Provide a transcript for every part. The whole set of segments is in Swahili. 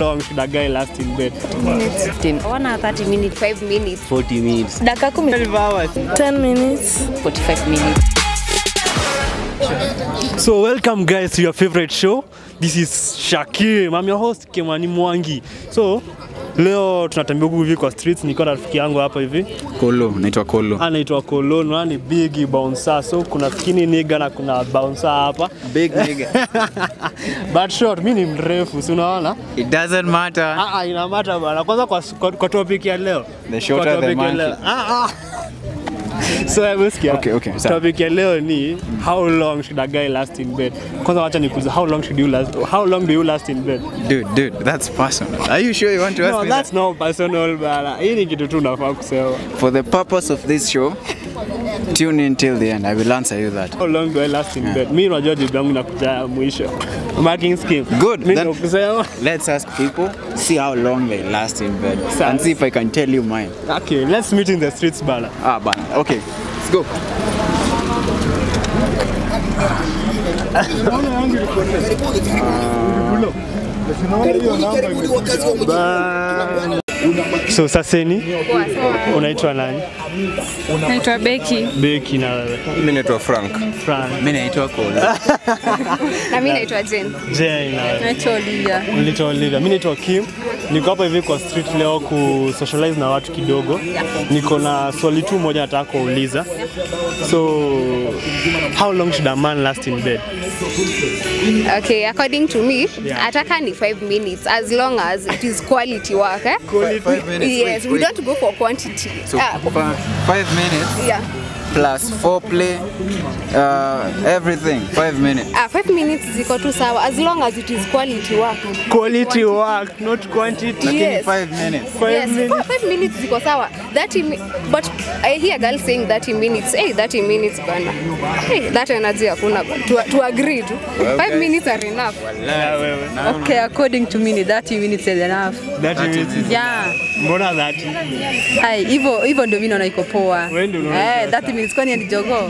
long should a guy last in bed? minutes. 1 hour 30 minutes. 5 minutes. 40 minutes. Dakika 10. 12 hours. 10 minutes. 45 minutes. So welcome guys to your favorite show. This is Shakim. I'm your host Kimani Mwangi. So leo tunatembea huku hivi kwa streets, niko na rafiki yangu hapa hivi Kolo, naitwa Kolo. anaitwa Kolon, na ni big bouncer. So kuna skinny nigga na kuna bouncer hapa. Big nigga. But short, mimi ni mrefu, si unaona? It doesn't matter. Ah, ah, ina matter bana. Kwanza kwa, kwa, kwa topic ya leo. The shorter Kwa the topic ya monkey. leo. Ah, ah. So hebu sikia. Okay, okay, sawa. Topic ya leo ni how long should a guy last in bed? Kwanza wacha nikuulize how long should you last how long do you last in bed? Dude, dude, that's personal. Are you sure you want to ask No, me that's not personal bana. Hii ni kitu tu unafaa kusema. that? For the purpose of this show, tune in till the end. I will answer you that. How long do I last in bed? Mimi unajua jibu yangu inakuja mwisho. Marking scheme. Good, Mimi then- ndio kusema. Let's ask people, see how long they last in bed, Sawa. and see if I can tell you mine. Okay, let's meet in the streets bana. Ah, but okay, let's go. So saseni unaitwa nani? Naitwa Becky. Beki na wewe. Mimi naitwa Frank. Frank. Mimi naitwa Kolo. Na mimi naitwa Jane. Jane na wewe. Naitwa Olivia. Nilitoa Olivia. Mimi naitwa Kim. Niko hapa hivi kwa street leo ku socialize na watu kidogo. Niko na swali tu moja nataka kuuliza. So how long should a man last in bed? Okay, according to me, Yeah. ataka ni 5 minutes as long as it is quality work. Eh? Five minutes. Yes, wait, we wait. don't go for quantity. So Ah, fi- five minutes yeah. plus foreplay, uh, everything. Five minutes. Ah, 5 minutes ziko tu sawa as long as it is quality work. Quality work, not quantity. Lakini Yes. five minutes. Five yes, minutes. for 5 minutes ziko sawa. 30 mi but I hear girls saying 30 minutes. Hey, 30 minutes bana. Hey, that energy hakuna. To, to agree tu. 5 minutes are enough. Na wewe. Okay, according to me, 30 minutes is enough. That minutes is Yeah. Mbona that? Hai, hivyo hivyo ndio mimi naona iko poa. Wewe ndio unaona Eh, 30 minutes kwani ni jogoo?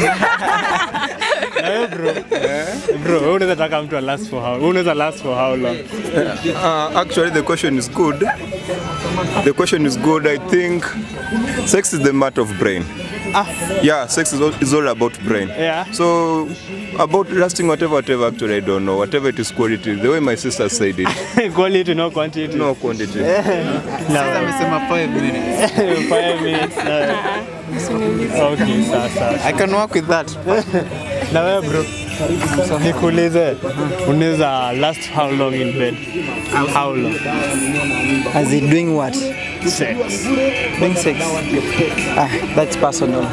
Na wewe bro. Bro, wewe unaweza taka mtu last for how? Wewe unaweza last for how long? Uh, actually, the question is good. The question is good. I think sex is the matter of brain. Yeah, sex is all, is all about brain. Yeah. So about lasting whatever, whatever. Actually, I don't know. Whatever it is, quality. The way my sister said it. Quality no quantity. No quantity. Na Amesema five minutes. Five minutes. Na Okay, sasa. I can work with that. Na wewe bro. Nikuulize, unaweza last how long in bed? How long? As in doing what? Sex. Doing sex. Ah, that's personal.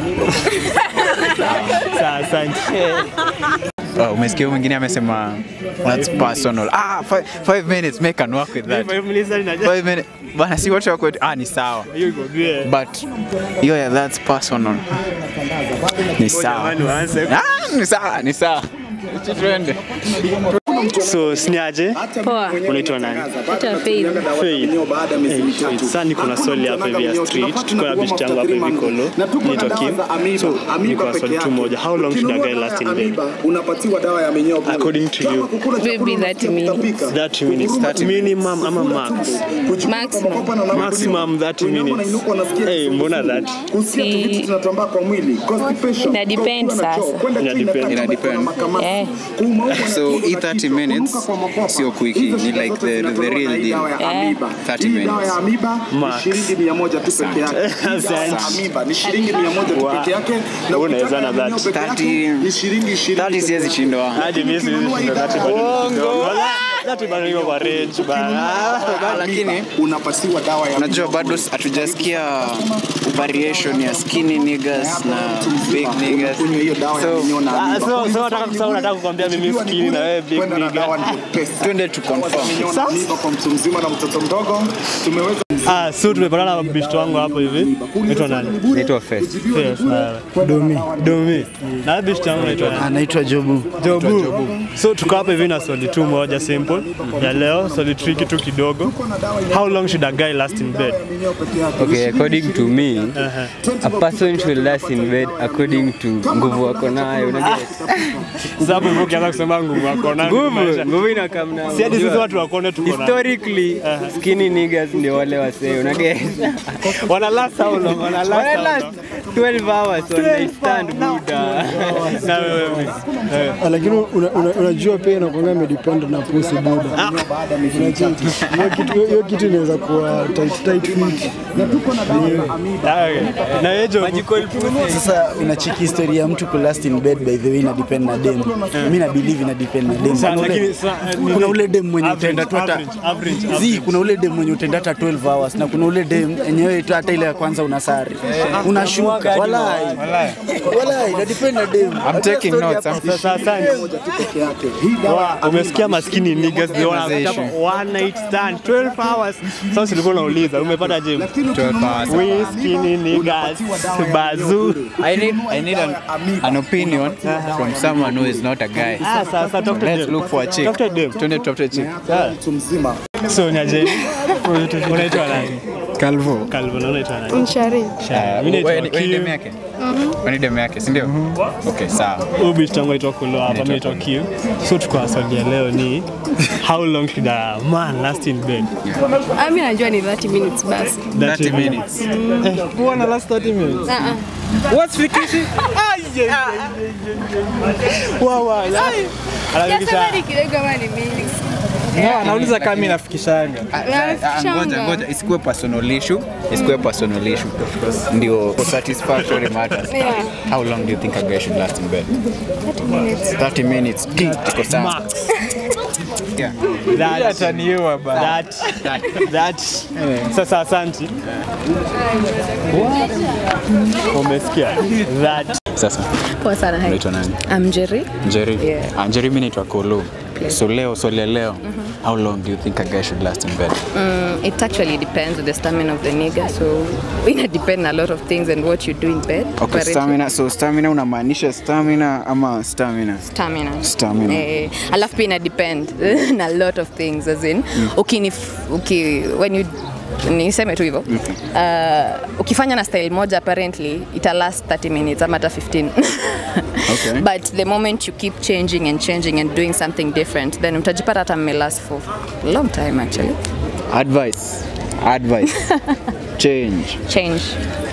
Sasa asante. Oh, umesikia huyu mwingine amesema that's personal. Ah, five, five minutes, make can work with that. Five minutes hadi naja- Five minutes. Bana si watu wako ah ni sawa. Hiyo iko bie. But yo yeah, that's personal. Ni sawa. Jamani waanze. Ah, ni sawa, ni sawa. Acha Tuende. So, siniaje? Poa. Unaitwa nani? Naitwa Faith. Faith. Eh, Faith. Sasa niko na swali hapa hivi ya street. Tuko na bishti yangu hapa hivi Kolo. Naitwa Kim. So, niko na swali tu moja. How long should a guy last in bed? unapatiwa dawa ya minyoo bure. According to you. Maybe 30 minutes. 30 minutes. 30 minimum ama max? Maximum. Maximum 30 minutes. Hey, mbona that? kusikia tu vitu zinatambaa kwa mwili constipation Ina depend kutoka na choo, sasa. kwenda Ina chini depend. kati Ina ambapo depend. kuna makamasi. Eh. Kuuma huko So, unasikia hii kuna 30 kitu, minutes kuruka kwa mapafu. sio quickie, Hizo ni shida like zote the- the zinatolewa real na hii deal. dawa ya Eh. amiba. 30 Hii dawa minutes. ya amiba ni Max. shilingi mia moja tu peke yake. Hii dawa ya Asante. amiba ni shilingi mia moja tu Wow. peke yake. Na Unaweza ukitaka na ya minyoo that. peke yake 30 ni shilingi ishirini 30 peke siwezi yake. shindwa. Hadi mimi siwezi shinda 30 bado. That bado iko kwa range bana. Lakini unapatiwa dawa ya unajua bado hatujasikia variation ya skinny niggas na big niggas. kunywa hiyo dawa ya So, minyoo na Ah, amiba. so so nataka kusahau nataka kukwambia mimi skinny na wewe big Kwenda na dawa nigga. ni pesa. Twende tu confirm. Minyoo na amiba kwa mtu mzima na mtoto mdogo tumeweza Ah, so tumepatana na bishto wangu hapo hivi. Naitwa nani? Naitwa Faith. Yes, na Domi. Domi. Na bishto wangu naitwa nani? Anaitwa Jobu. Jobu. So tuko hapa hivi na swali tu moja simple. simple ya leo, swali tricky tu kidogo. How long should a guy last in bed? Okay, according to me, a person should last in bed according to nguvu wako nayo. unaget? Sasa hapo hivyo ukianza kusema nguvu yako na Nguvu, nguvu inakamna. Si hadi sisi watu wakone tuko na Historically, skinny niggas ndio wale wasee, unaget? wana last how long? Wana last Wana how last long? 12 hours on night stand buda. Na wewe Miss? Eh. Ah, lakini una- una- unajua pia inakuanga imedepend na pusi buda. Unacheki. Hiyo kitu- hiyo kitu inaweza kuwa tight tight fit. Ah, okay. Na wewe Jo? Sasa unacheki historia ya mtu kulast in bed by the way ina depend na dem. Mimi na believe ina depend na dem. Sa- Kuna ule- lakini sa- eh, ni- kuna ule dem mwenye average, utaenda tu hata average, average, Zi, average. kuna ule dem mwenye utaenda hata 12 hours na kuna ule dem enyewe tu hata ile ya kwanza unasari. Unashuka. Walai. Walai, ina depend na dem. I'm taking notes. I'm Sasa asante. Wa, umesikia maskini niggas they wanna Conversation. one night stand 12 hours. Sasa ulikuwa unauliza umepata je? 12 hours. We skinny niggas bazoo. I need, I need an, an opinion from someone who is not a guy. Ah, sasa tafuta Let's dem. look for a chick. Tafuta dem. Twende tutafute chick. mtu mzima So nyaje. Unaitwa nani? Calvo. Calvo, na unaitwa nani? Mshari. Shah. Mimi Wewe naitwa ni dem Kim. yake? Wewe ni dem yake, si ndio? Okay, sawa. Huyu bitch tangu aitwa Kulo hapa, mimi naitwa Kim. So tuko na swali ya leo ni how long should a man last in bed? Ah, mimi najua ni 30 minutes basi. 30 minutes. Kuwa na last 30 minutes. Ah, ah. What's fikishi? Wow, wow. Anafikisha Sasa ni kidogo ama ni minutes? anauliza kama mimi nafikishanga. Ah, Ngoja ngoja, isikuwe personal issue, isikuwe personal issue. Ndio for satisfactory matters. Yeah. How long do you think a guy should last in bed? 30 minutes. 30 minutes. Iko sawa. Max. Yeah. That that that sasa asante. Umesikia? That Sasa Poa sana. Hi. unaitwa nani? I'm Jerry. Jerry. Yeah. Ah, Jerry mimi naitwa Kolo. So leo swali ya leo, how long do you think a guy should last in bed? Mm, it actually depends on the stamina of the nigga. So it depend a lot of things and what you do in bed. Okay, Apparently. stamina. So stamina unamaanisha stamina ama stamina? Stamina. Stamina. Eh, alafu pia ina depend na a lot of things as in ukini uki when you niseme tu hivyo uh, ukifanya na style moja apparently ita last 30 minutes ama hata 15 Okay. but the moment you keep changing and changing and doing something different then utajipata hata mmelast for a long time actually Advice. Advice. Change. change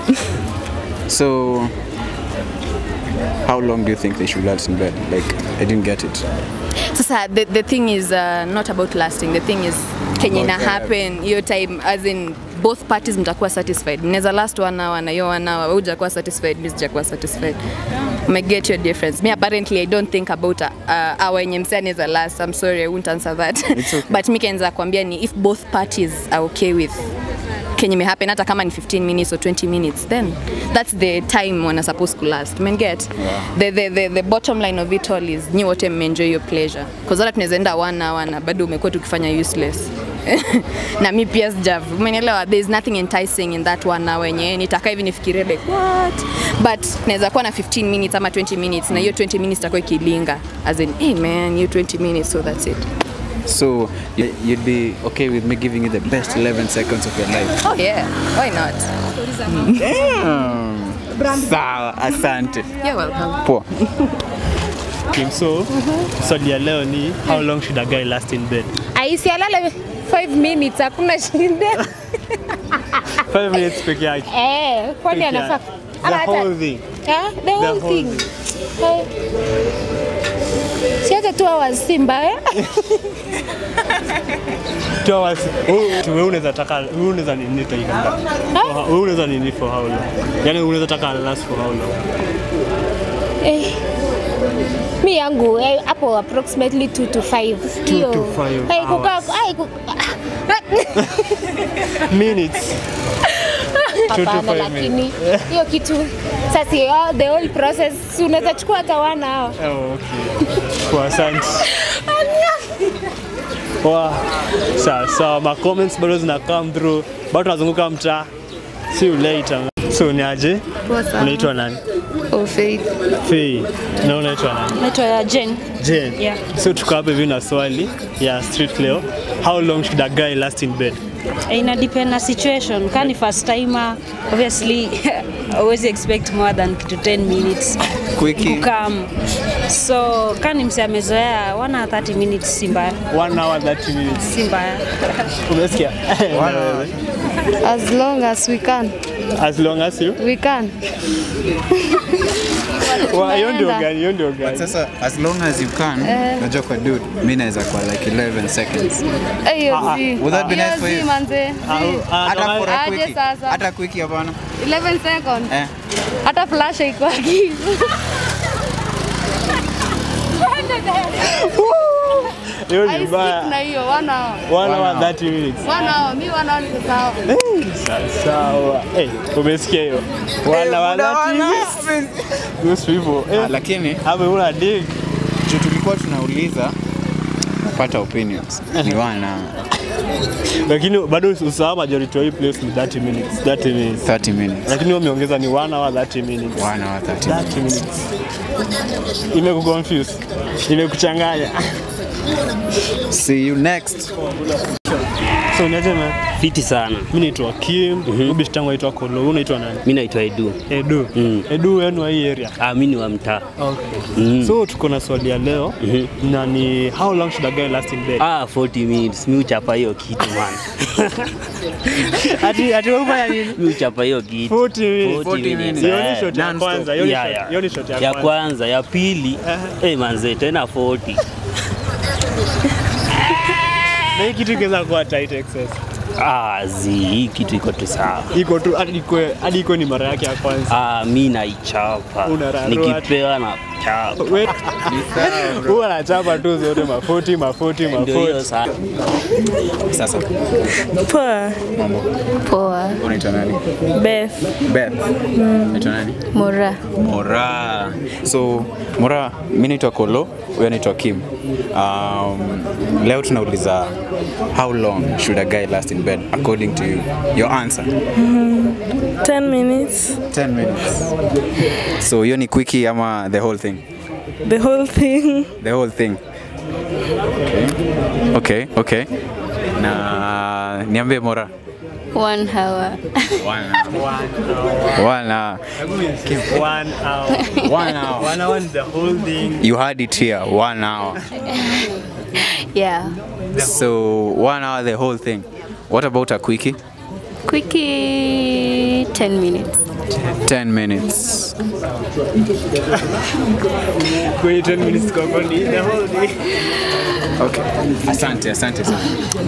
So how long do you think they should last in bed? Like I didn't get it. sasa the, the thing is uh, not about lasting the thing is kenye ina happen hiyo time as in both parties mtakuwa satisfied mnaweza last one hour na hiyo one hour wewe hujakuwa satisfied mimi sijakuwa satisfied may get your difference me apparently i don't think about uh, our yenye msee anaweza last i'm sorry i won't answer that but mi kenza kuambia ni if both parties are okay with kenye mehappen hata kama ni 15 minutes or 20 minutes then that's the time wana supposed to last men get the, the, the, the bottom line of it all is nyi wote mmeenjoy your pleasure cause hata tunaweza enda one hour na bado umekuwa tukifanya useless na mi pia sijav umenielewa there is nothing enticing in that one hour yenye nitakaa hivi nifikirie like what but naweza kuwa na 15 minutes ama 20 minutes na hiyo 20 minutes itakuwa ikilinga as in hey man hiyo 20 minutes so that's it So y- you'd be okay with me giving you the best 11 seconds of your life? oh yeah why not Sawa, asante. you're welcome Poa. Kim, so swali ya leo ni how long should a guy last in bed? Aisi alale 5 minutes hakuna shida. 5 minutes peke yake. Eh, kwani Peke anafaa yake. ama The hata whole thing. Eh, the whole whole thing. Eh. Si hata tu hours si mbaya. Two hours. Wewe wewe unaweza taka wewe unaweza nini taika? Wewe unaweza nini for how long? Yaani unaweza taka last for how long? Eh. Mi yangu eh, hapo approximately 2 to 5. Hiyo. to five Eh, kukaa hours. ai ku- Minutes. Two to Hapana, five lakini hiyo kitu sasa hiyo, the whole process si unaweza chukua hata one hour. Oh, okay. Kwa asante. Wow. Sawa sawa, ma comments bado zina come through. Bado tunazunguka mtaa. See you later. So ni aje? Poa sana. Unaitwa nani? Oh, Faith. Faye. Na unaitwa nani? Naitwa Jen. Jane. Yeah. So tuko hapa hivi na swali ya street leo. How long should a guy last in bed? Ina depend na situation. Kani first timer, obviously always expect more than kitu 10 minutes Quickie. kukam. So kani mse amezoea 1 hour 30 minutes si mbaya. One hour 30 minutes. Si mbaya. Umesikia? Na wewe? As long as we can. As long as you. We can. Wa- Hiyo ndio Tunaenda. gani? Hiyo ndio But gani? sasa as long as you can, Eh. najua kwa dude, mi naweza kwa like 11 seconds. Eh, hiyo Ah, ah. zi. Would that be Hiyo nice for zi, you? manze. Ah, Zi. ah, Hata no, for a Aje quickie. sasa. Hata quickie hapana. 11 seconds. Eh. Hata flash haikwagi. Hiyo I ni stick na mbaya. hiyo one hour. One hour 30 minutes. One hour, mi one hour niko sawa. Sawa. Eh, umesikia hiyo? One hour 30 minutes. Those people. Eh, Ah, lakini hapo una dig. juu tulikuwa tunauliza pata opinions ni wana Lakini bado usahau majority wa hii place ni 30 minutes. 30 minutes. 30 minutes. Lakini wewe umeongeza ni 1 hour 30 minutes. One hour 30 30 minutes. Imekuconfuse. Imekuchanganya. See you next. So niaje man? Fiti sana. Mimi naitwa Kim, mm -hmm. tangu aitwa Kolo. Wewe unaitwa nani? Mi naitwa Edu. Edu. Mm. Edu wenu wa hii area. Ah, mi ni wa mtaa. Okay. Mm. So tuko na swali ya leo na ni how long should a guy last in bed? Ah, 40 minutes. Mi uchapa hiyo kitu man. Ati ati wewe unafanya nini? Mi uchapa hiyo kitu. 40 minutes. 40 minutes. Hiyo ni Eh, shot ya non-stop. kwanza, hiyo ni Yeah, shot- yeah. hiyo ni shot ya ya kwanza. kwanza, ya pili eh manze tena 40. Na hii kitu ingeweza kuwa tight excess. Ah, zi hii kitu iko tu sawa. Iko tu hadi ikwe hadi iko ni mara yake ya kwanza. Ah, mi naichapa. Unararua. Nikipewa na chapa. Wewe huwa anachapa tu zote ma 40 ma 40 ma Ndio hiyo 40. sasa. Sasa Poa. mambo. Poa. Unaitwa nani? Beth. Beth. Unaitwa nani? Mora. Mora. So Mora, mi naitwa Kolo, huyo anaitwa Kim. Um, leo tunauliza how long should a guy last in bed according to you? Your answer. 10 minutes. 10 minutes. So hiyo ni quickie ama the whole thing? The whole thing. The whole thing. Okay. Okay, okay. Na niambie Mora. One hour. One hour. One hour. Give one hour. One hour. One hour is the whole thing. You had it here, one hour. Yeah. So one hour, the whole thing. What about a quickie? Quickie 10 minutes. 10 minutes. Kwenye 10 minutes kwa kwa ni the whole day. Okay. Asante, asante sana.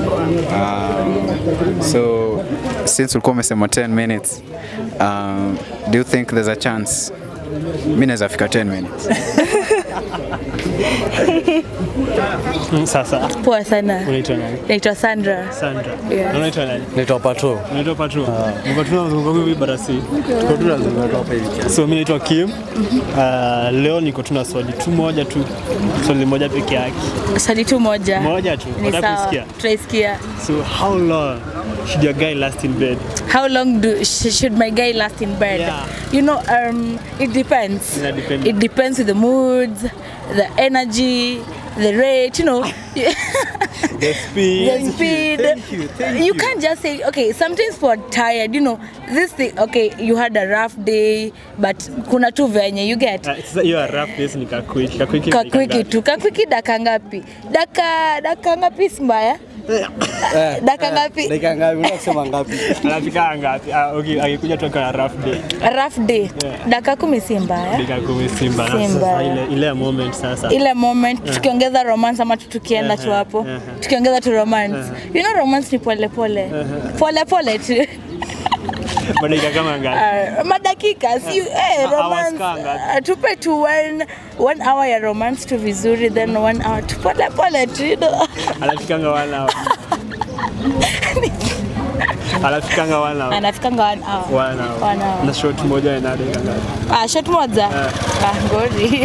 Um, so since ulikuwa umesema 10 minutes, um, do you think there's a chance? Mi naweza fika 10 minutes. Mm, Sasa Poa sana. unaitwa nani? Naitwa Sandra. Sandra. Yeah. Na unaitwa nani? Naitwa Pato. Unaitwa Patro. Patro tunazunguka hivi barasi. Tuko tu tunazunguka tu hapa hivi kiasi. So mimi naitwa Kim. Uh, leo niko tuna swali tu moja tu. Swali moja peke yake. Swali tu moja. Moja tu. Ni Nataka sawa. kusikia. Tutaisikia. So how long should your guy last in bed? How long do sh should my guy last in bed? Yeah. You know, um, it depends. Ina depend. It depends with the moods, the energy, the rate. You know. The speed. the speed. Thank you. Thank you can't just say okay sometimes for tired you know this thing okay you had a rough day but kuna tu venye you get Ah, Sasa hiyo ya rough days ni kakwiki. Kakwiki. kakwiki tu kakwiki daka ngapi daka daka ngapi si mbaya daka ngapi Dakika ngapi? Unataka kusema ngapi? Anafika ngapi? Ah, okay, akikuja tu akiwa na rough day. rough day daka kumi si mbaya Dakika kumi Simba. Si Sasa mbaya. ile ile moment sasa. ile moment tukiongeza romance ama tu tukienda tu hapo tukiongeza tu romance you know romance ni pole pole pole pole tu Madakika kama ngapi? Uh, madakika si eh, hours romance kaa ngapi? uh, tupe tu one, one hour ya romance tu vizuri then one hour tu pole pole tu you know. Anafikanga one hour. Anafikanga one hour. anafikanga one hour. One hour. One hour. Na shot moja ina dakika ngapi? Ah, shot moja ah, ngori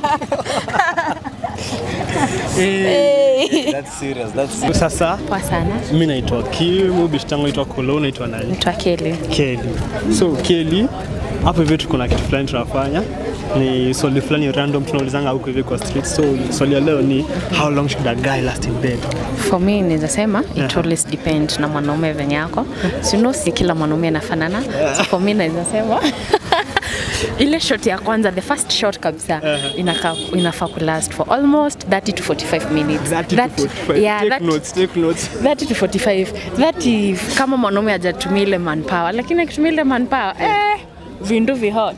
Eh. That's serious. That's serious. Sasa Poa sana. mimi naitwa Kim, bishi tangu naitwa Kolo, naitwa nani? Naitwa Kelly. Kelly. So Kelly, hapo hivi tuko na kitu fulani tunafanya ni swali fulani random tunaulizanga huko hivi kwa street so swali ya leo ni how long should a guy last in bed For me naweza sema it always depend na mwanaume venye yako. So no, si kila mwanaume anafanana. So for me naweza sema ile shot ya kwanza the first shot kabisa inaka, inafaa kulast for almost 30 to 45 minutes. 30 to 45. yeah, take that, notes, take notes. 30 to 45 30 kama mwanaume hajatumia ile manpower, lakini akitumia ile manpower eh, vindu vihot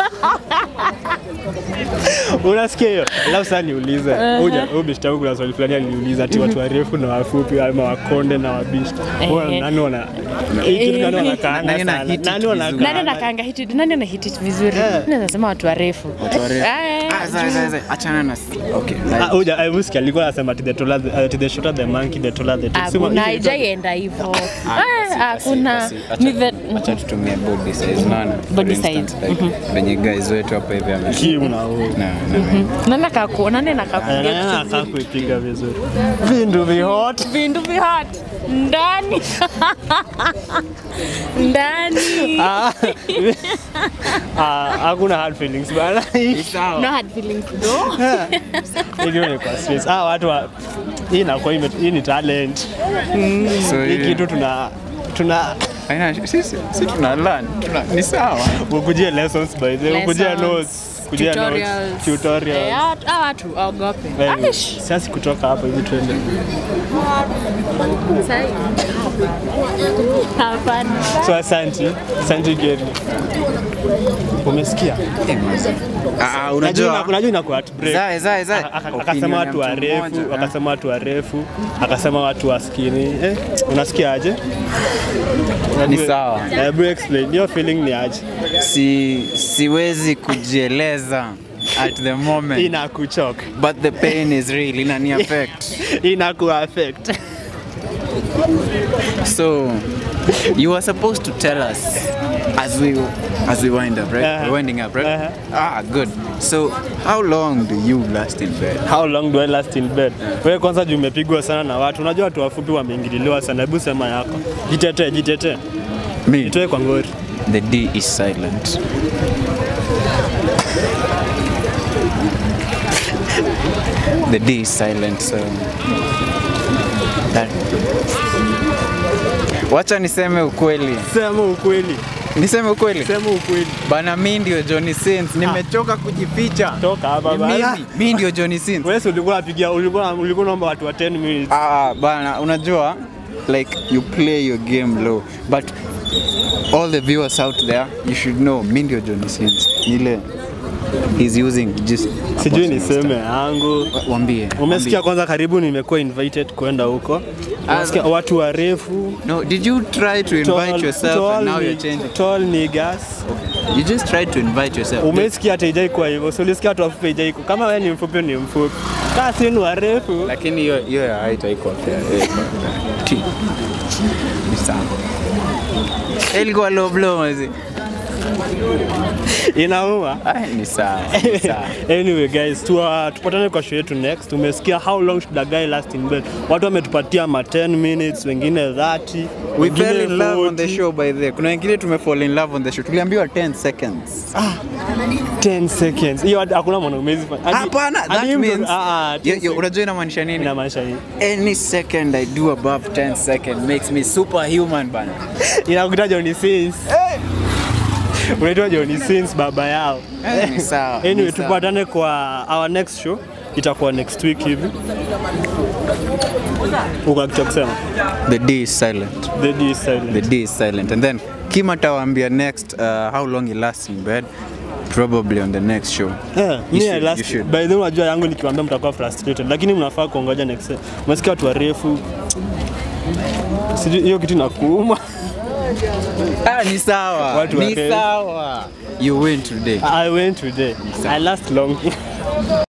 unasikia hiyo alafu sasa niulize Uh-huh. uja ubishta huku kuna swali fulani aliniuliza ati watu warefu na wafupi ama wakonde na wabishta Eh. nani wana hii kitu nani wanakaanga Nani sana nani wanakaanga nani anakaanga hit nani ana hit it vizuri naweza sema watu warefu Watu warefu. Eh, Ah, za- za- za- achana na okay Ah, uja I music alikuwa anasema ati the taller the, uh, the shorter the monkey the taller the tail. Sema hakuna hiyo inaitwa- haijaienda hivyo Eh, hakuna ni the acha tutumie body size naona Body For instance, size. like, venye guys wetu hapa hivi ame Kim na huyu. na na nani akaku nani Eh, nakakuja nani anakaa kuipiga vizuri vindu vihot vindu vihot ndani ndani Ah, ah, hakuna hard feelings bana no hard feelings though Hiyo ni kwa stress. Ah, watu wa hii inakuwa ime- hii ni talent. So, Hii hii- kitu tuna tuna Haina, sisi si tuna learn tuna, ni sawa ukujia lessons by the way, ukujia Lessons, notes, kujia notes, tutorials. tutorials. Eh, hawa- hawa watu waogope Anyway, Aish. Sasa kutoka hapa hivi tuende. Sahi. hapana So asante, asante Gary. Umesikia? Ah, Unajua unajua unajua inakuwa heartbreak. Zae, zae, zae. Aka- aka- Opinion Akasema ya watu mtu warefu, mmoja, ah. akasema watu warefu, akasema watu waskini. Eh, unasikia aje? Ni sawa. Hebu explain. Your feeling ni aje? si siwezi kujieleza at the moment Inakuchoka. but the pain is real inani affect Inaku affect. so you were supposed to tell us as we as we wind up right Uh-huh. we're winding up right Uh-huh. ah good so how long do you last in bed How long do I last in bed? Wewe kwanza juu umepigwa sana na watu. Unajua watu wafupi wameingililiwa sana. Hebu sema yako. Jitetee, jitetee. me Jitoe kwa ngori. the d is silent the d is silent so that wacha niseme ukweli Sema ukweli. niseme ukweli Sema ukweli. bana mi ndio Johnny Sins nimechoka kujificha Toka hapa Ni bana. mimi mi ndio Johnny Sins Wewe si ulikuwa unapigia ulikuwa ulikuwa unaomba watu wa 10 minutes. ah bana unajua like you play your game low but all the viewers out there you should know mi ndio Johnny Sins nile he's using just Sijui niseme yangu. wambie Umesikia kwanza, karibu nimekuwa invited kwenda huko. Unasikia watu warefu. no did you try to invite tall- yourself tall and now ni- you're changing Tall niggas. you just tried to invite yourself Umesikia hata ijai kwa hivyo. So ulisikia watu wafupi ijai kwa. Kama wewe ni mfupi ni mfupi. Kama si ni warefu. lakini hiyo hiyo ya height haiko fair Eh, iko fair. T. Ni sawa Eh, ilikuwa low blow mazi Inauma. Ah, ni sawa ni sawa anyway guys tu, tupatane kwa show yetu next umesikia how long should a guy last in bed watu wametupatia ma 10 minutes wengine 30 We wengine fell in love on the 40. show by the way. Kuna wengine tumefall in love on the show. Tuliambiwa 10 seconds. 10 seconds hiyo hadi- hakuna mwanaume hizi fanya- hadi- Hapana, hadi that mtu- means ah, ah, 10 Yo, yo, seconds. unajua inamaanisha nini? inamaanisha nini Any second I do above 10 seconds makes me superhuman bana. inakuta Johnny Sins unaitwa Johnny Sins baba yao Eh, ni sawa, ni anyway sawa. tupatane kwa our next show itakuwa next week hivi uko kitu cha kusema The D is silent. the D is silent The D is silent. And then Kim atawaambia next uh, how long he lasts in bed. Probably on the next show. Yeah, You me should- I last, you should. by the way unajua yangu nikiwaambia mtakuwa frustrated lakini mnafaa kuongoja next time. Umesikia watu warefu sijui hiyo kitu inakuuma Ah, ni sawa. Watu Ni wake- sawa. You win today. I went today I last long